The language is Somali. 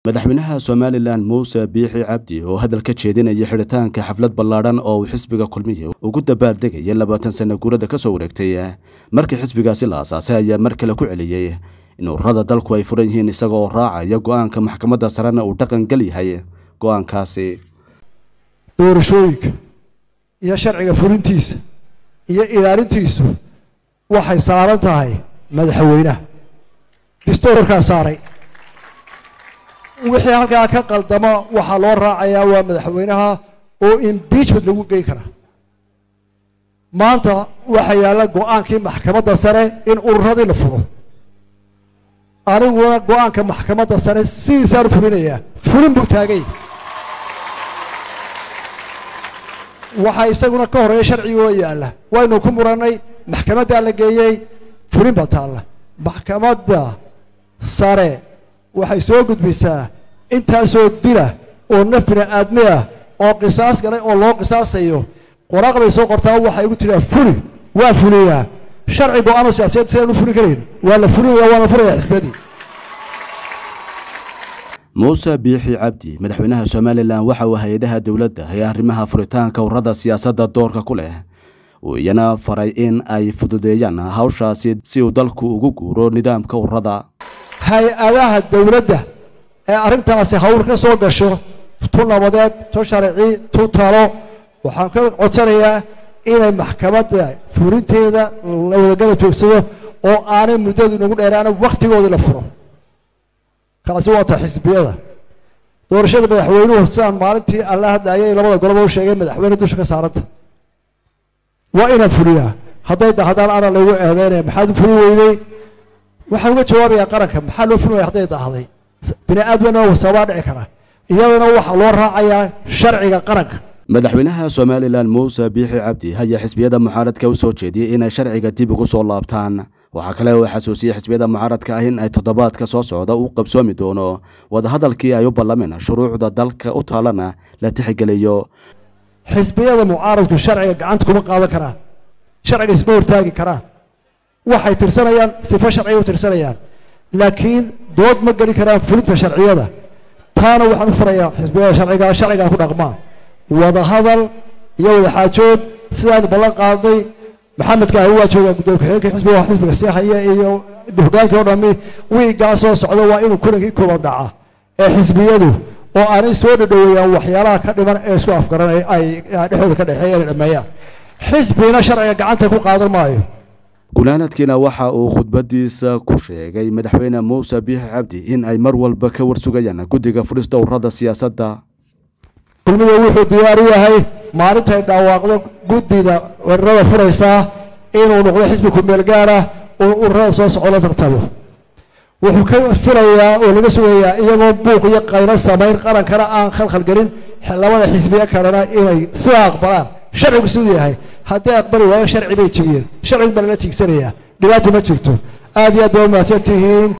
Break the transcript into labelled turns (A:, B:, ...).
A: madaxweynaha somalilan muuse biixi cabdi oo hadal ka jeedinaya xidhitaanka xaflad ballaadhan oo uu xisbiga kulmiya ugu dabaaldegaya labaatan sana guurada ka soo wareegtay markii xisbigaasi la aasaasay ayaa mar kale ku celiyey in ururada dalku ay furan yihiin isaga oo raacaya go-aanka maxkamadda sarena uu dhaqan gel yahay go-aankaasi
B: doorashooyinka iyo sharciga fulintiisa iyo ilaalintiisu waxay saaran tahay madaxweynaha distoorkaa saaray wixii halkaa ka qaldama waxaa loo raacayaa waa madaxweynaha oo impeachment lagu geyn karaa maanta waxaa yaalla go-aankii maxkamadda sare in ururadii la furo aniguna go-aanka maxkamadda sare sidiisaan fulinayaa fulin buu taagay waxaa isaguna ka horeeya sharcigoo yaalla waynu ku murannay maxkamaddaa la geeyey fulin baa taalla maxkamadda sare waxay soo gudbisaa intaasoo dila oo naf bini aadmi ah oo qisaas galay oo loo qisaasayo qoraaq bay soo qortaa waxay igu tiraa fuli waa fuliyaa sharci go-aano siyaasiyaed sidaan u fulin karayn waa la fulinaya waana furaya xisbiyadii
A: muuse biixi cabdi madaxweynaha somalilan waxa uu hay-adaha dowladda ee arrimaha furitaanka ururada siyaasadda doorka ku leh uu iyana faray in ay fududeeyaan hawshaasi si uu dalku ugu guuro nidaamka ururada
B: hay-adaha dowladda ee arrintaasi hawl ka soo gasho tu nabadeed tu sharci tu talo waxaan ka codsanayaa inay maxkamadda fulinteeda la wadagala joogsado oo aanay muddadu inagu dheeraana wakhtigoodii la furo kaasi waa ta xisbiyada doorashada madaxweynuhu sidaan maalintii alla hadlaayay labada goloba u sheegay madaxweyne dusha ka saaranta waa inaan fuliyaa hadday dahdaan ana lagu eedeynaya maxaad u fuli weydey waxaan uga jawaabayaa qaranka maxaa loo fulmaya hadday dahday bini aadmina wasaabaa dhici kara iyadana waxaa loo raacayaa sharciga qaranka
A: madaxweynaha somalilan muuse biixi cabdi ayaa xisbiyada mucaaradka u soo jeediyey inay sharciga dib ugu soo laabtaan waxaa kale oo xasuusiyey xisbiyada mucaaradka ah in ay toddobaadka soo socda u qabsoomi doono wadahadalkii ay u ballameen shuruucda dalka u taalana la tixgeliyo
B: xisbiyada mucaaradku sharciga gacanta kuma qaadan karaan sharciga isma hortaagi karaan waxay tirsanayaan sifo sharciga u tirsanayaan laakiin dood ma geli karaan fulinta sharciyada taana waxaan u furayaa xisbiyada sharciga sharcigaa ku dhaqmaan wadahadal iyo wadaxaajood sidaanu ballan qaadnay maxamedka ahi waa joogaa gudoomiye ku-xigeenka xisbiga xisbiga sii haya iyo hogaankii o dhami wiigaa soo socda waa inuu kulankii kooban dhaca ee xisbiyadu oo aanay soo dhadhoweeyaan waxyaalaha ka dhiman ee isku afgaran ay dhexdooda ka dhexeeya inay dhameeyaan xisbina sharciga gacanta ku qaadan maayo
A: gunaanadkiina waxa uu khudbadiisa ku sheegay madaxweyne muuse biixi cabdi in ay mar walba ka warsugayaan guddiga furista ururada siyaasadda
B: kulmiga wuxuu diyaar u yahay maalintay dhawaaqdo guddida ururada furaysaa inuu noqdo xisbi ku-meel gaar ah oo ururada soo soco la tartamo wuxuu ka filayaa oo laga sugayaa iyagoo buuq iyo qaylo samayn qarankana aan khalkhalgelin labada xisbiye kalena inay sidaa aqbalaan sharcigu siduu yahay haddii aqbali waayo sharci bay jebiyeen sharcigu baa lala tiigsanayaa dhibaata ma jirto aad iyo aad baa umahadsan tihiin